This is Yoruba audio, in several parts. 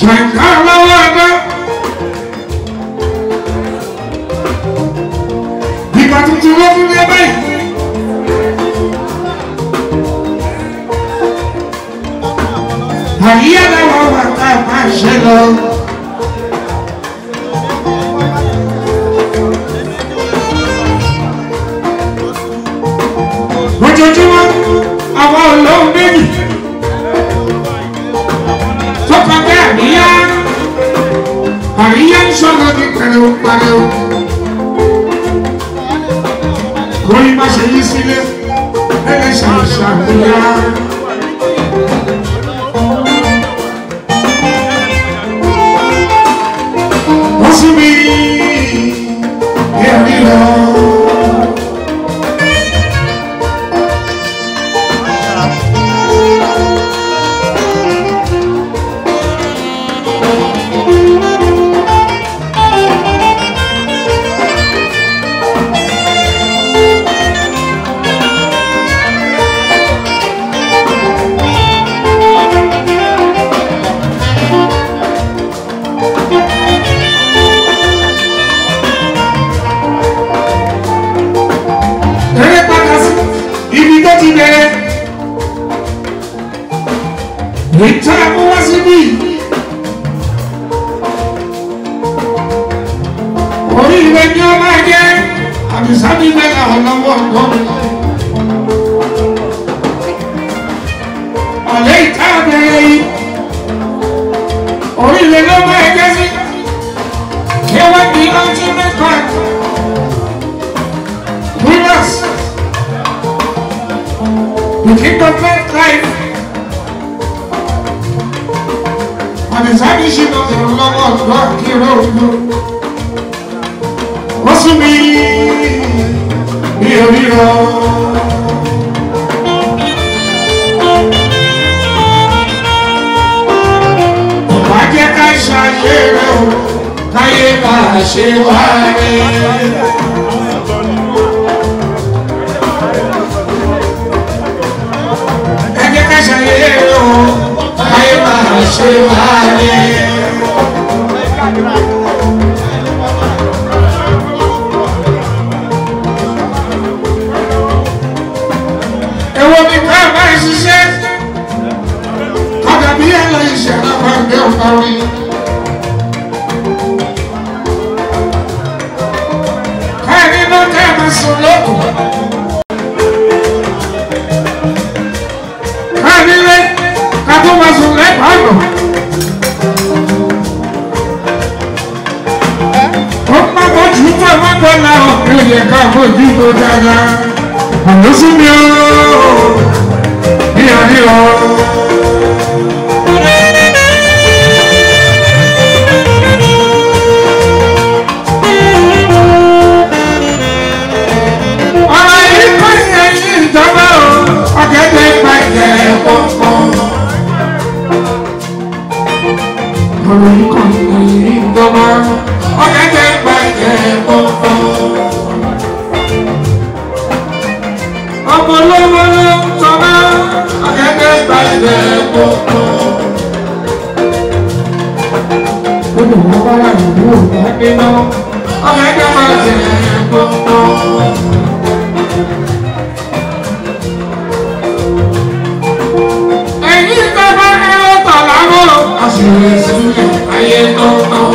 ṣàǹkà lọ́wọ́ ẹgbẹ́. ìgbà tuntun ló tún dé báyìí. àyíyá làwọn wà ká máa ṣe lọ. ojoojúmọ́ àwọn olóhùn méjì tó kọjá àríyá àríyá ń sọ̀rọ̀ ní pẹ̀lú pẹ̀lú kò ní má ṣe yí sílé ẹlẹ́sàn ṣàríyá. wọ́n sún mi èmi lọ. Eré padà sí ibi tó ti bẹ̀rẹ̀. Ìta mú wá síbí. Orí ìwé ni ó máa jẹ́ àbísábí mẹ́ta ọlọ́wọ́ ọ̀dọ́ mi. Ọ̀lẹ́ ìta bẹ̀rẹ̀ yìí. Orí ìwé ló máa jẹ́ sí. Kí wọ́n di ultimate part. Winners. You keep the first life. And it's how you should know the love of God, Kiro. What's to me? Hero, hero. Ọba jẹ́ ká ṣàyè rẹ̀ o, káyé bá a ṣe wá rẹ̀. ẹ jẹ́ ká ṣàyẹ̀yẹ o ayé máa ṣe wáyé. Èwo ni ká máa ṣiṣẹ́? Kọ̀dà bí ẹ̀rọ ìṣẹ̀lẹ̀ máa ń gbé ọ̀pá orí. Káyọ̀ nínú ká máa sùn lókun. Káyọ̀ ká tó máa sùn lẹ́bàá àgbọ̀n. ó má bójú tó má bọ́lá ọ̀pẹ̀ yẹ ká bójú tó dáadáa. àmọ́ sí mi ó ríọ ríọ. ọ̀rọ̀ yìí kọ́ ìyẹn ní ìjọba o ọ̀gẹ̀dẹ̀ pàjẹ́ pọ̀pọ̀. ọ̀rọ̀ yìí kọ́ ìyẹn ní ìjọba ọ̀gẹ̀dẹ̀ pàjẹ́ pọ̀pọ̀. ọmọ olówó ló ń tọ́lá ọ̀gẹ̀dẹ̀ pàjẹ́ pọ̀pọ̀. Gbogbo wọn bá wà nínú òkú nínú ọ̀gẹ̀dẹ̀ pàjẹ́ pọ̀pọ̀. ẹ̀yin tó bá ẹ̀rọ tọ̀ láwọ̀ àṣírí sílẹ̀ ayé tó tọ̀.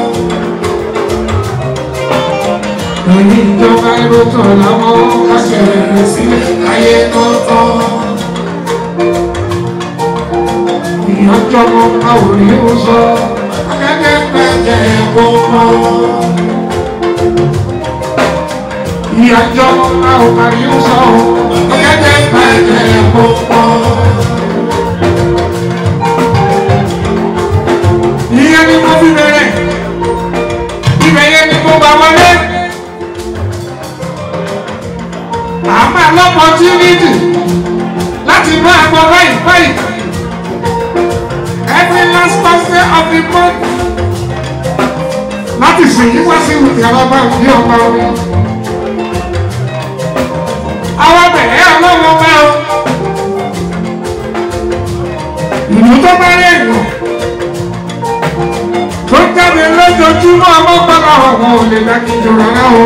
ẹ̀yin tó bá ẹ̀rọ tọ̀ láwọ̀ àṣírí sílẹ̀ ayé tó tọ̀. ìyànjọ́ mọ́ káwọ̀ ní ó sọ akẹ́kẹ́ pẹ̀jẹ́ gbogbo. ìyànjọ́ mọ́ káwọ̀ ní ó sọ akẹ́kẹ́ pẹ̀jẹ́ gbogbo. ìyẹn ni mo fi bẹ̀rẹ̀ ibẹ̀ yẹn ni mo bá wọlé àmọ́ lọ́pọ̀tínítì láti bá àgbọ̀ báyìí báyìí every last Thursday of the month láti sìn yí wá sí ìyàrá bá òbí ọba orí àwọn bẹ̀rẹ̀ ọlọ́wọ́ bá o ìlú tó bá rẹ̀ yàn jáde lójoojúmọ́ ọmọkànlá ọ̀hún ò lè dákìjọ rárá o.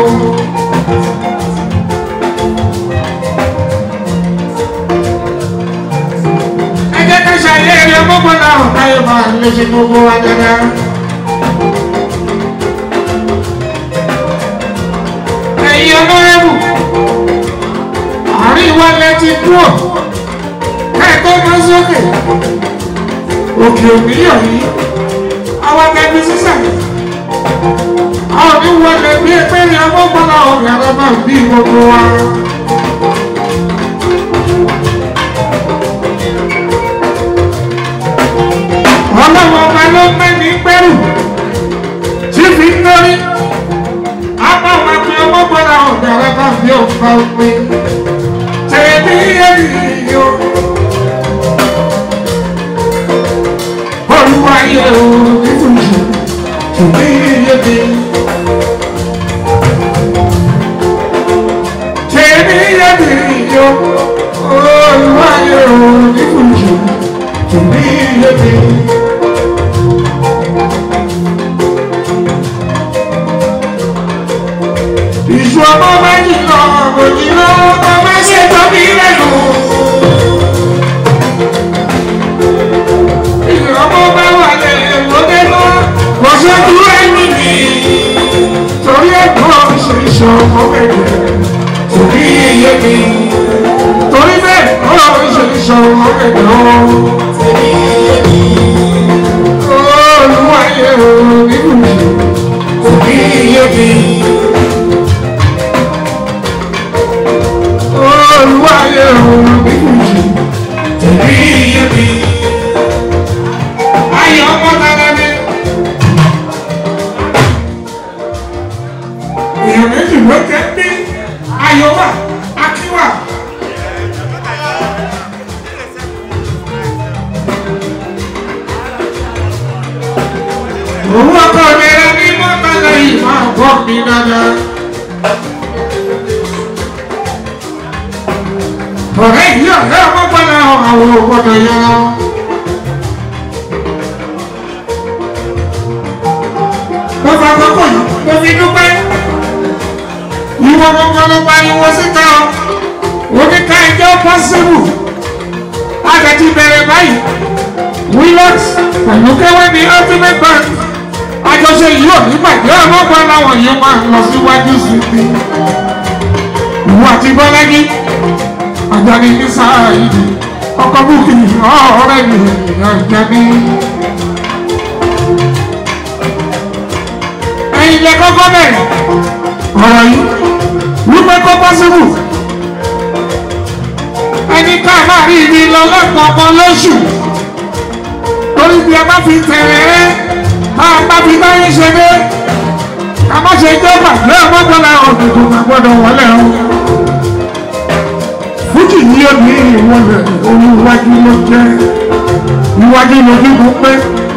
ẹ jẹ́ ká ṣàyẹ̀rẹ̀ ọmọkànlá ọ̀hún káyọ̀ máa lè ṣe gbogbo wa dáadáa. ẹ̀yin ọlọ́rẹ́bù àárín wa lẹ ti kúrò kẹ́ẹ̀kọ́ máa sókè òkè òmíyàn yìí àwọn akẹ́bí sísà àwọn oníwọlé bí ẹgbẹ́ ní ọmọkànlá ọ̀gá rẹ máa bí gbogbo wa. ọlọ́wọ́ ọba ló mẹ́ni gbẹ́rù tí fi ń lórí apá wa pé ọmọkànlá ọ̀gá rẹ máa bí òǹkà òpin tẹ̀lé èyí o. olúwa yẹ o nínú ìṣòro tùmí yébi. tèmi yébi yo olúwa yẹ o nínú ìṣòro tùmí yébi. ìṣù ọmọ méjì lọ òjì lọ ọmọ ṣe tóbi lẹ́nu. ìrọ̀mọ́ bá wà lẹ́yìn lóde lọ kò sójú ẹni mi torí ẹ̀gbọ́n ṣe iṣẹ́ ọmọ bẹ̀rẹ̀ torí iye mi torí bẹ́ẹ̀ ó ṣe iṣẹ́ ọmọ bẹ̀rẹ̀ ó olùwàyè o nínú mi torí iye mi olùwàyè o nínú mi torí iye mi ayọ̀ ọmọ tara mi. èèyàn méjì ló jẹ́ bí ayọ̀ wà akíwà. òun ọkọ mi rẹ ní mọ́tàlá yìí máa bọ́ mi dáadáa. ọ̀rẹ́ yìí ọ̀rẹ́ ọmọ gbọ́dọ̀ àwọn ògbọ́dọ̀ yára. mo fà kókò yìí mo fi dúpẹ́ ìwọ gbogbo ló pariwo síta ọ oníka ẹjọ́ pọ́sibù àtẹ̀tí bẹ̀rẹ̀ báyìí willox pẹ̀lú kẹwẹ́ ní ultimate bank àjọṣe yìí ò ní bàjẹ́ ọlọ́gbọ́n láwọn yìí máa ń lọ síwájú sí i ìwọ àti bọ́lájí àjàní ní sáà yìí ọkọ̀ búkì ọ̀rẹ́ mi àjàní. ẹ̀yin lẹ kọ́kọ́ bẹ̀rẹ̀ ọ̀rọ̀ yìí wípé kó pọ́sibù ẹni ká máa rí ibi lọ lọ́kọ̀ọ̀kan lóṣù torí bí a bá fi tẹ̀rẹ̀ ẹ́ tá a bá fi báyé ṣe dé ká má ṣe jẹ́ gbàgbé ọmọdéla òdòdó máa gbọ́dọ̀ wọlé o fújì ní òní ìwọlẹ̀ olúwájú ló jẹ́ iwájú lójú kó pé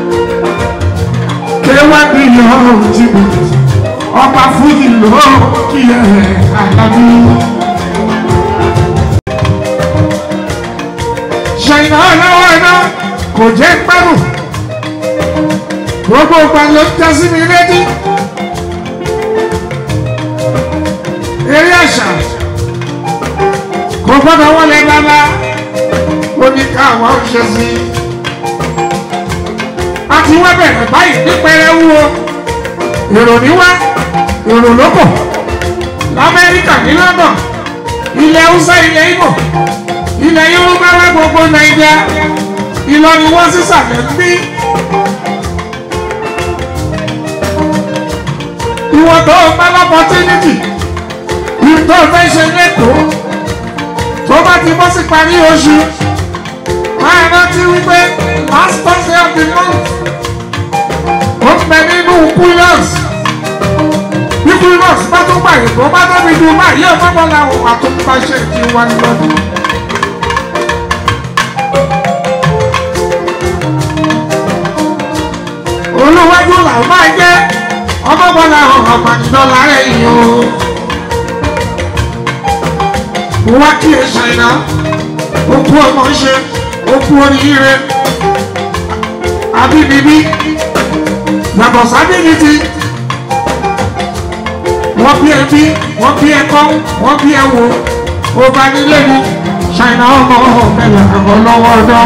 kéwàdí yọ̀ọ́ ti bò ọba fújì ló kí ẹ àlàbí. ṣàyìnà ọlọ́wọ́ iná kò jẹ́ gbẹ́rù gbogbo ìgbà ló ń tẹ́ sí mi létí. eré àṣà kò gbọ́dọ̀ wọlé bàbá ó ní káwọn ṣe sí i àti wọ́n bẹ̀rẹ̀ báyìí nípẹ̀rẹ̀ wúwo èrò níwá èrò lóko lamẹ́ríkà ní london ilẹ̀ haúsá ilẹ̀ ìgbò ilẹ̀ yorùbá wá gbogbo nàìjíríà ìlọrin wọ́n sísàlẹ̀ ń bí. ìwọ̀n tó o bá lọ́pọ̀tínítì ìtọ́ fẹ́ ṣe lẹ́kọ̀ọ́ tó bá ti bọ́ sí parí oṣù máa rántí wípé last thursday of the month ó ń bẹ nínú quillos bí quillos bá tún gbàyè tó bá tóbi ju báyìí ọmọ bọ́ làwọn àtúntàṣe ti wá lọ́dún. olùwájú làwọn máa jẹ́ ọmọ bọ́ làwọn àpàdánù rẹ̀ yìí o. wá kí ẹ ṣàìná ó kú ọmọ ṣe ó kú oríire àbíbíbí yàtọ̀ sábìlìtì wọ́n bí ẹbí wọ́n bí ẹkọ́ wọ́n bí ẹwò ó bá nílé mi ṣàìnà ọmọ ọ̀bẹ̀lẹ̀ àgọ́ lọ́wọ́ ọdọ́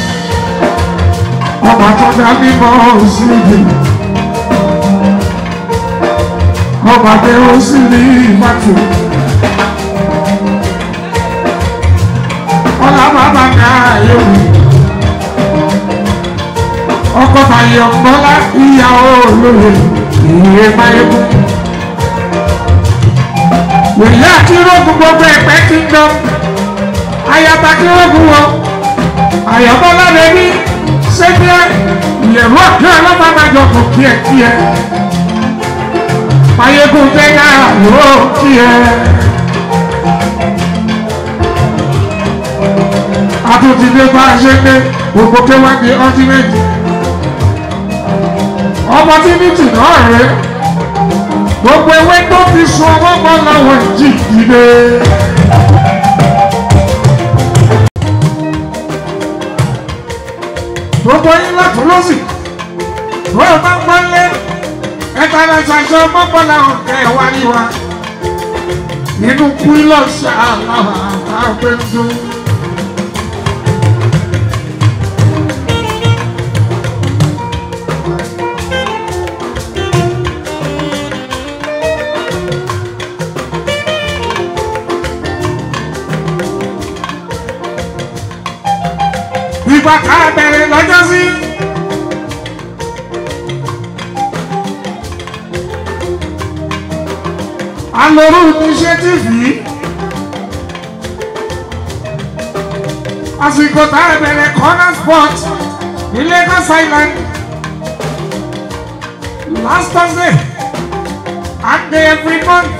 ọmọ tó dá mímọ́ sí ibi ọmọ abẹ́ ó sì ní ìbátò ọlá bàbá ká yóò ọkọ̀ bàyọ̀ bọ́lá ìyàwó olóye ìyè máyégún wòye àkírògùn gbogbo ẹ̀pẹ́ kingdom ayaba kírògùn wọ àyàbọ́lá rẹ̀ ní sẹ́gbẹ́ ìyẹ̀rú ọ̀kẹ́ ọlọ́mọbàjọ kò kí ẹ kí ẹ máyégún jẹ́gà yóò kí ẹ. àtúntìdé bá a ṣe pé gbogbo kéwàá di ultimate opportunity náà rèé gbogbo ewé tó fi sun ọwọ́ mọ́ làwọn jì dìde. gbogbo yín lọ́tún lọ́sì bóyá bá ń pọ́nlé ẹ̀ka náà ṣàṣọ mọ́pọ́ làwọn kẹ́ ẹ̀ wá ní wa nínú kúlọ̀ṣì àlàwà àgbẹ̀dùn. ìgbà ká bẹ̀rẹ̀ lọ́jọ́ sí. alòrú initiative yìí àsìkò tá a bẹ̀rẹ̀ corner spot ní Lagos Island last Thursday and day every month.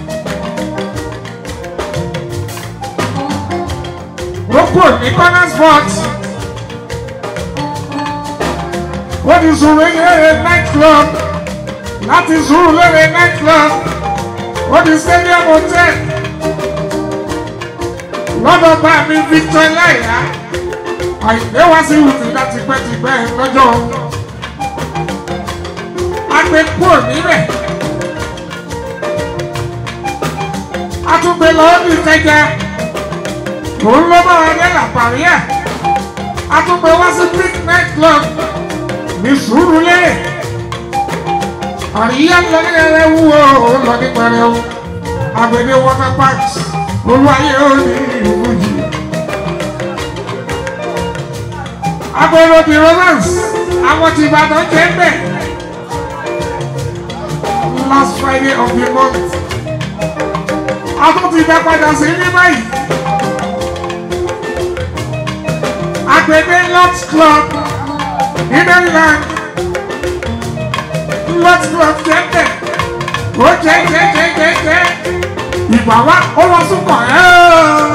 Roko ní corner spot. Wọ́n ti sùn lóye night club láti sùn lóye night club. Wọ́n ti stadium hotel. Lọ́dọ̀ bá mi Victor Láyà. Àìpé wá sí ìwùtí láti pẹ́ ti pẹ́ lọ́jọ́. A gbé kúrò níbẹ̀. A tún gbé lọ́wọ́ ní ìkẹjà. Òun ló bá wa dé làpàrí ẹ̀. A tún gbé wá sí Big Night Club ní Sùúrùlérè. Àríyá lọ ní ẹrẹ wúwo lọ ní pẹrẹu. Àgbèdè water parks olúwayé ó ní ìwújì. Agbèrò the romance àwọn ti Ìbàdàn jẹ́ bẹ̀. Last Friday of the month. A tún ti dá padà sí ní báyìí. Agbègbè Lord's Club ní Maryland. Lord's Club jẹ́ bẹ̀. Ó jẹ́ jẹ́ jẹ́ jẹ́ jẹ́. Ìgbà wa ó lọ súnkọ̀ ẹ́.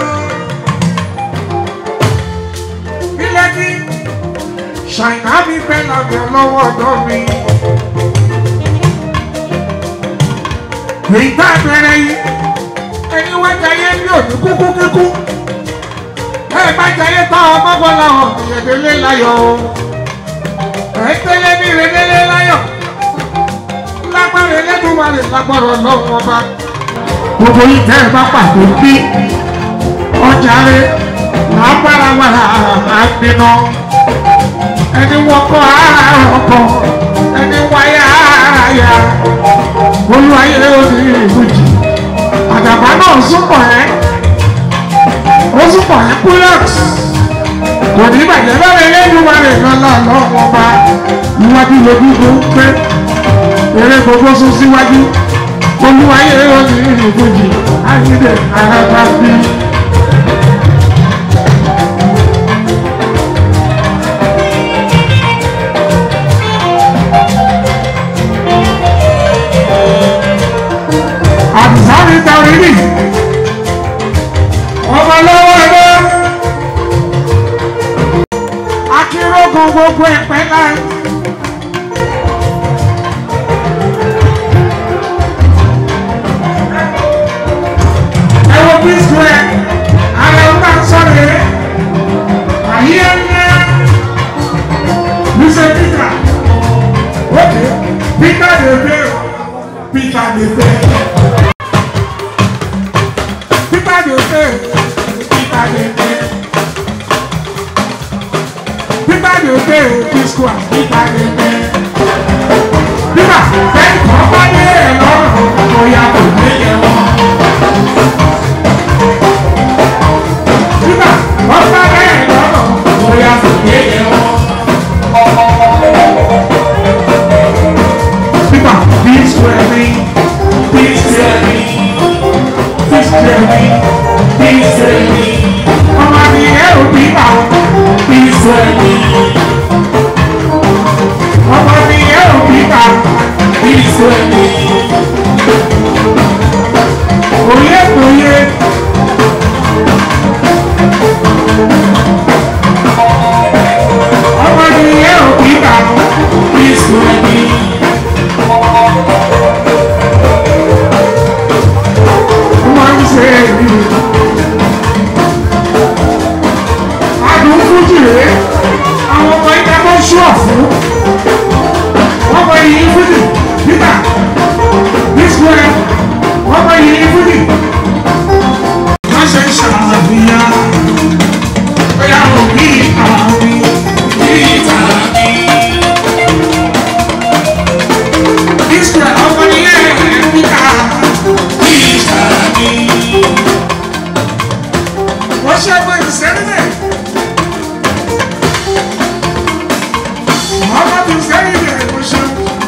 Ilé ní Ṣàìná mi fẹ́ lábẹ́ lọ́wọ́ ọ̀dọ́ mi. Èyí tá a bẹ̀rẹ̀ yìí, ẹni wá jayé ní òní kúkú kíkú. Ẹ bá jayé tá ọmọ bọ́ làwọn ìrẹ̀dẹ́lé láyọ̀ o. Ẹ tẹ́lẹ̀ ní ìrẹ̀dẹ́lé láyọ̀. Lágbára ẹlẹ́dùnmarè lágbára ọlọ́run ọba. Gbogbo yìí tẹ́ ẹ bá pàdé bí ọjà rẹ̀ lágbára wà á gbiná. Ẹni wọ́kọ̀ ara ọkọ̀, ẹni wáyà ara yà. Olúwayé òní ìbùjì. Àdàbà náà súnmọ̀ ẹ́. Ó súnmọ̀ ẹ́ Kúlọ̀x. Kò ní bàjẹ́ lọ́rẹ̀ Elédùmarè lọ́lá lọ́wọ́ ọba. Iwájú lójú tó ń pẹ́. Eré gbogbo sún síwájú. Olúwayé òní ìbùjì. Ayíǹde ara bá bí. àbùsáwì tàwílì ọmọ lọ́wọ́ ẹgbẹ́ akérògùn gbogbo ẹ̀pẹ́ náà. ẹ wo bí square ara ọ̀tá sọ̀rọ̀ yẹn àyè ẹ̀ ń yẹ bísẹ̀ peter ókè. disco nípa ẹgbẹ́. Nígbà bẹ́ẹ̀ kọ́ bá dé ẹ̀ lọ́rùn bóyá kò ní yẹ wọ́n. Nígbà wọ́n bá dé ẹ̀ lọ́rùn bóyá kò ní yẹ wọ́n. Nígbà bí square mi, bí square mi, bí square mi, bí square mi. Ọmọ mi ẹ̀ ò bí bá bí square mi. Ọmọ mi ẹ̀ ò bí bá bí square mi. Oyè oyè. Ọmọ mi ẹ̀ ò bí bá bí square mi. Wọ́n ń ṣe èyí. Adùn fújì rèé, àwọn ọmọ ìta tó ṣúọ̀ fún. Wọ́n mọ iyì fújì, Peter, Biswell, wọ́n mọ iyì fújì. Wọ́n ṣe ń ṣàfihàn. Bóyá òbí àmì ìta mi. Biswell, ọmọ ilé ẹ̀ Peter. Wọ́n ṣe ẹgbẹ́ ìsẹ́lẹ̀. Mọ́mọ́ ti sẹ́yìn rẹ̀ kò ṣe.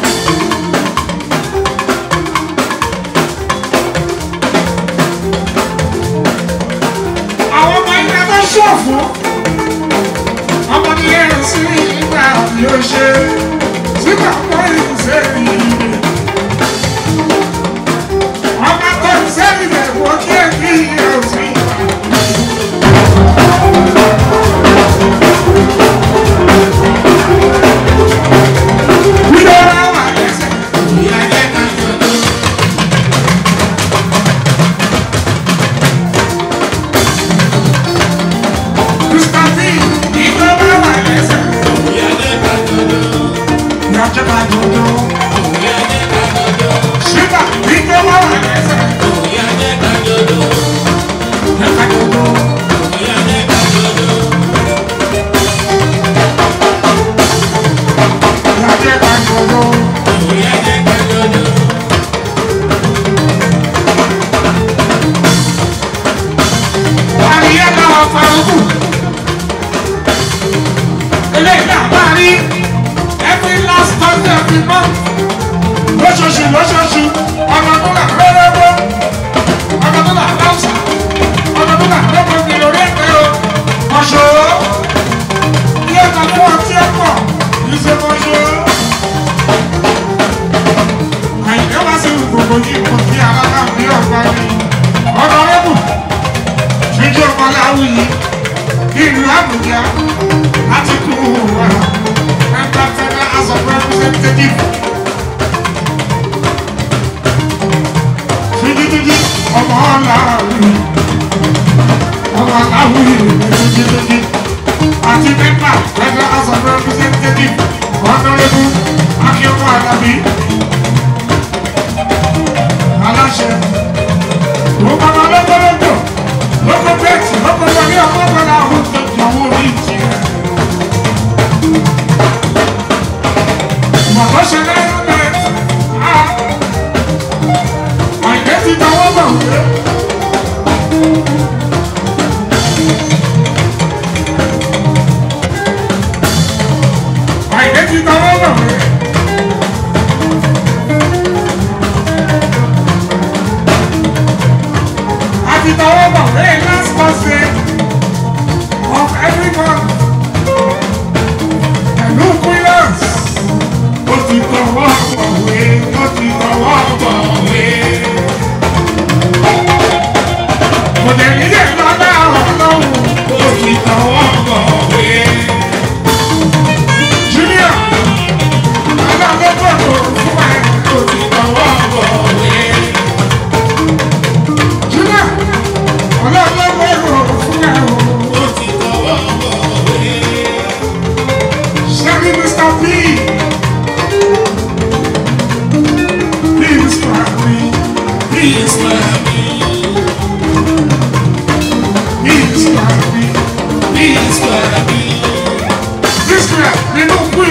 Àwọn ọmọ ilé tó ṣọ̀fù. Ọmọ ní ẹ̀rọ sí ìgbà yóò ṣe. Sígbà pọ̀ ìsẹ́yìn rẹ̀. Ọmọ tó sẹ́yìn rẹ̀ wọ́n kí ẹ̀ kí ẹ̀ sí ìgbà. We don't know what it is. Mr. V, we don't know what it is. Yàtọ̀ ká dodo. Ṣíbà, we don't know what it is. Yàtọ̀ dodo. Yàtọ̀ ká dodo. Àríyá náà wà farukù. Eléyìí náà bá rí every last Thursday of the month. Lóṣooṣù lóṣooṣù, ọ̀nà tó là lọ́wọ́wọ́, ọ̀nà tó là láwùsà, ọ̀nà tó là lọ́wọ́ ní orí ẹ̀fẹ́ o. Mọ̀ṣọ́, ilé ẹ̀ka fún ọtí ẹ̀pọ̀, kìí ṣe mọ̀ṣọ́. Àyìnká wá sí gbogbo yìí kò sí alága bí ọ̀gbá ni. Ọ̀nà rẹ́bù ṣíjú ọmọ láwùyí ìlú àbújá láti kú wa ẹgbẹ́ federal house of representatives ṣíjúdúdú ọmọ láwùyí ọmọ láwùyí ṣíjúdúdú àti mẹ́fà federal house of representatives ọ̀nàrẹ́bù akíọ́kọ́ àdàbí aláṣẹ lókọ́ lọ́gbọ́lọ́gbọ́ lókọ́ bẹ́ẹ̀tì lókọ́ wọlé ọmọ ọgbọ́n àwọn tó jọ̀wọ́ orí ìjì rẹ̀. Màbá ṣe lẹ́yìn bẹ́ẹ̀ á àìdẹ́ ti tọwọ́ bọ̀ wé. Àìdẹ́ ti tọwọ́ bọ̀ wé. àti tọwọ́ bọ̀ wé last Thursday of every month. Pẹ̀lú Quillas, ó ti tọwọ́ bọ̀ wé, ó ti tọwọ́ bọ̀ wé. Kò dẹ̀ nílé lọ́dá ọlọ́run, ó ti tọwọ́ bọ̀ wé. Junior, alágbèbọ̀ tó fún ẹ, ó ti tọwọ́ bọ̀ wé. Junior, ọlọ́gbọ́gbọ́ ìrò fún ẹ o. Ṣebí Mr. P. Please try me. Please try me. Please try me. Please try me. This guy, nínú kú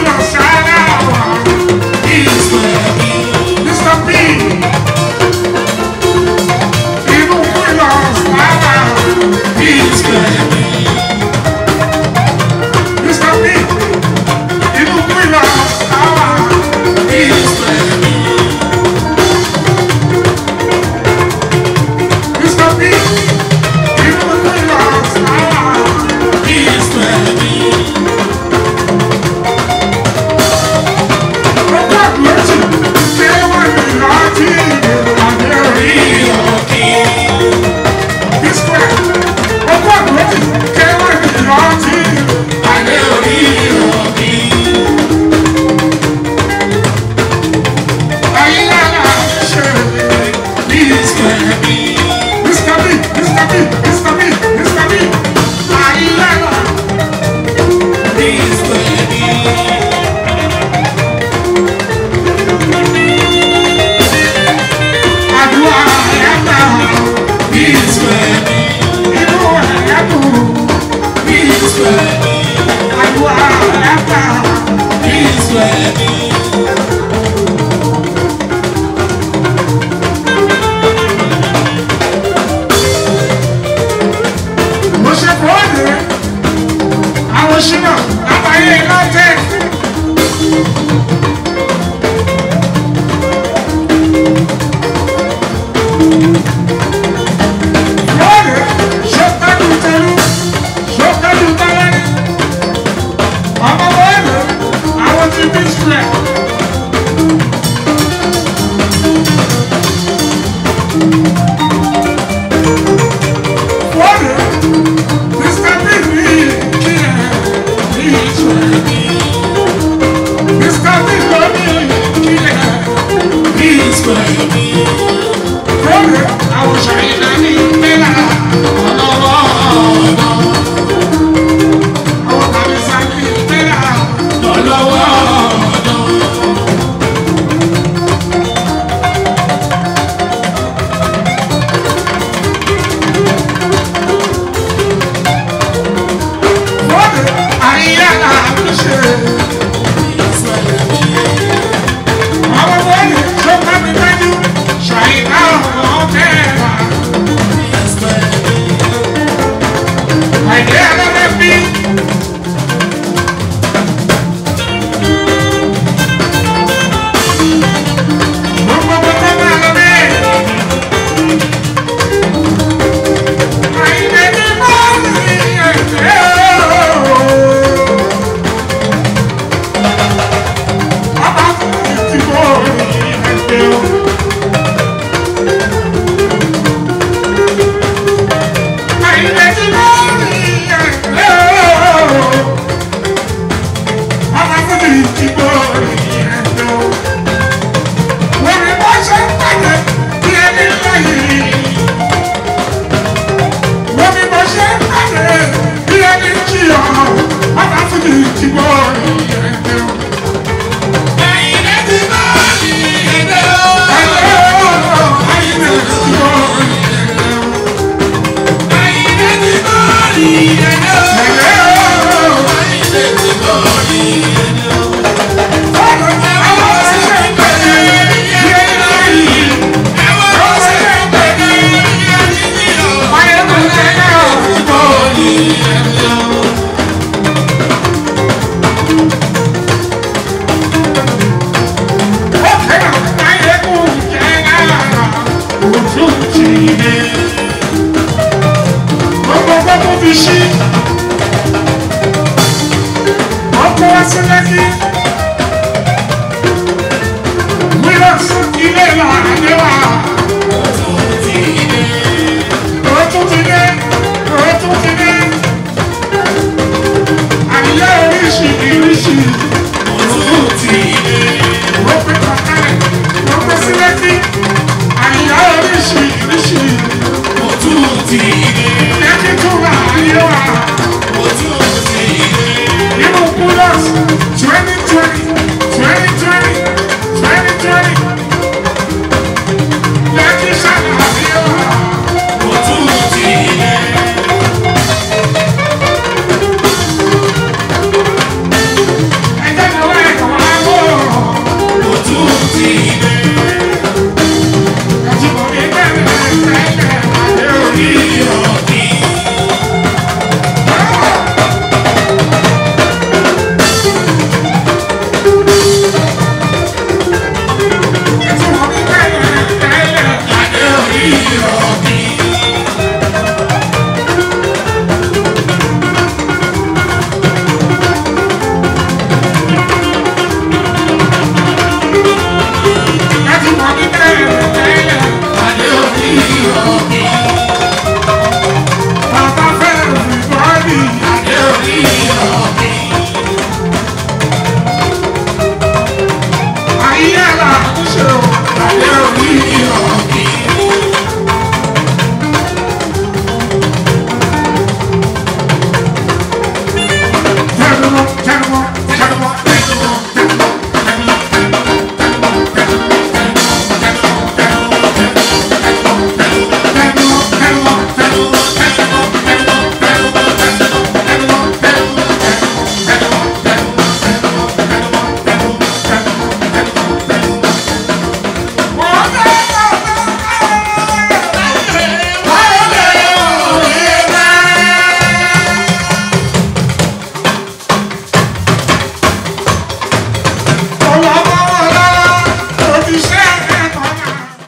àwọn ṣínà látàyè lọ́tẹ̀. lóòrè ṣọ́kájú tẹ̀lú ṣọ́kájú tẹ́lẹ̀ ọmọ wọ́ọ̀lù àwọn ti bí sílẹ̀. wọ́ọ̀lù mr big ní kílẹ̀ ní ìṣẹ̀lẹ̀ mr big ló ní kílẹ̀ ní ìṣẹ̀lẹ̀ wọ́ọ̀lù àwọn ṣàyẹ̀dá ní mẹ́lá ọlọ́wọ́ ọ̀dọ́ àwọn tàbí sáńkì mẹ́lá ọlọ́wọ́ ọ̀dọ́. wọ́ọ̀lù àyíyá làbí ṣe.